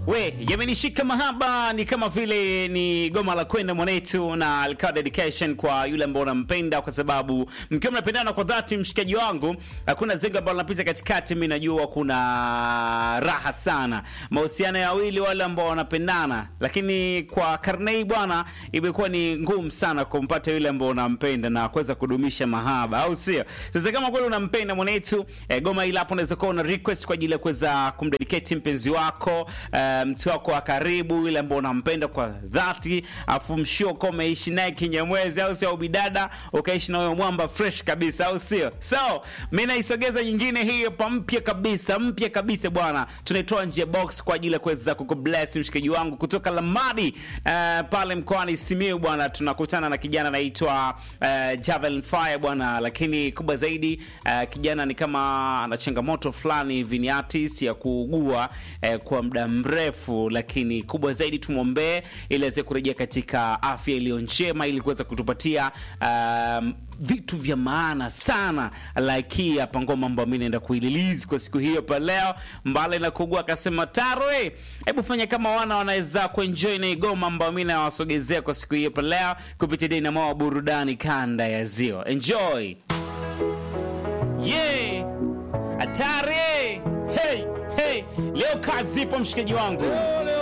We, yamenishika mahaba ni kama vile ni goma la kwenda mwanetu na alikawa dedication kwa yule ambao unampenda, kwa sababu mkiwa mnapendana kwa dhati, mshikaji wangu, hakuna zengo ambalo linapita katikati. Mimi najua kuna raha sana mahusiano ya wawili wale ambao wanapendana, lakini kwa karne hii bwana, imekuwa ni ngumu sana kumpata yule ambao unampenda na kuweza kudumisha mahaba, au sio? Sasa kama kweli unampenda mwanetu, eh, goma hili hapo unaweza kuwa una request kwa ajili ya kuweza kumdedicate mpenzi wako eh, mtu wako wa karibu yule ambao unampenda kwa dhati, afu mshio kwa umeishi naye kinyamwezi, au sio? Au bidada ukaishi na huyo mwamba fresh kabisa, au sio? So mimi naisogeza nyingine hii hapa mpya kabisa, mpya kabisa bwana, tunaitoa nje box kwa ajili ya kuweza kukubless mshikaji wangu kutoka Lamadi eh, pale mkoani Simiyu bwana, tunakutana na kijana anaitwa eh, Javelin Fire bwana, lakini kubwa zaidi eh, kijana ni kama ana changamoto fulani hivi, ni artist ya kuugua eh, kwa muda mrefu, lakini kubwa zaidi tumwombee ili aweze kurejea katika afya iliyo njema ili kuweza kutupatia um, vitu vya maana sana like hii hapa ngoma ambayo mimi naenda kuililizi kwa siku hiyo pa leo, mbali na kugua akasema Tarwe, hebu fanya kama wana wanaweza kuenjoy na igoma ambayo mimi nawasogezea kwa siku hiyo pa leo kupitia Dynamo wa burudani kanda ya Ziwa. Enjoy. Yeah. Atari. Hey, hey. Leo kazi ipo mshikaji wangu.